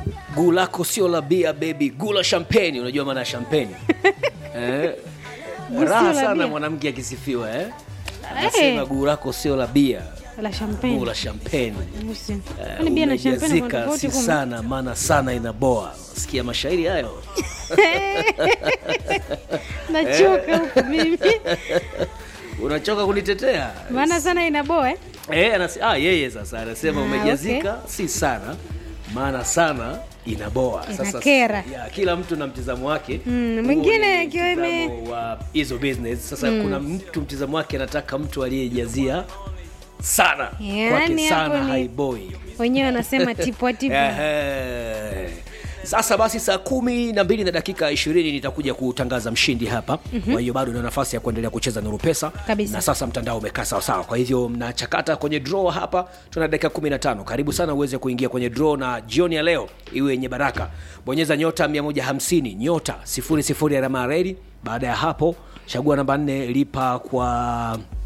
guu lako sio la bia baby guu la champagne unajua maana ya champagne eh? Guu sio raha la sana bia. mwanamke akisifiwa eh? anasema Eh. guu lako sio la bia la guu champagne la champagne Busi. Eh, Kwani bia na champagne kuna umejazika tofauti si kumbe? sana maana sana inaboa sikia mashairi hayo nachoka huku mimi unachoka kunitetea maana sana inaboa eh? Eh, anasi, ah, yeye sasa anasema Ah, umejazika si sana maana sana inaboa Inakera. ya, kila mtu na mtizamo wake Mm, Huo mwingine ni akiwa ime- mtizamo wa hizo business sasa kuna mtu mtizamo wake anataka mtu aliyejazia sana Yaani kwake hapo sana ni- haiboi wenyewe wanasema tipwa tipwa Ehe. Sasa basi saa kumi na mbili na dakika ishirini nitakuja kutangaza mshindi hapa. Kwa hiyo bado una nafasi ya kuendelea kucheza Nuru Pesa Kabisa. na sasa mtandao umekaa sawasawa, kwa hivyo mnachakata kwenye draw hapa. Tuna dakika 15, karibu sana uweze kuingia kwenye draw na jioni ya leo iwe yenye baraka. Bonyeza nyota 150 nyota 00 alama ya reli. Baada ya hapo chagua namba 4 lipa kwa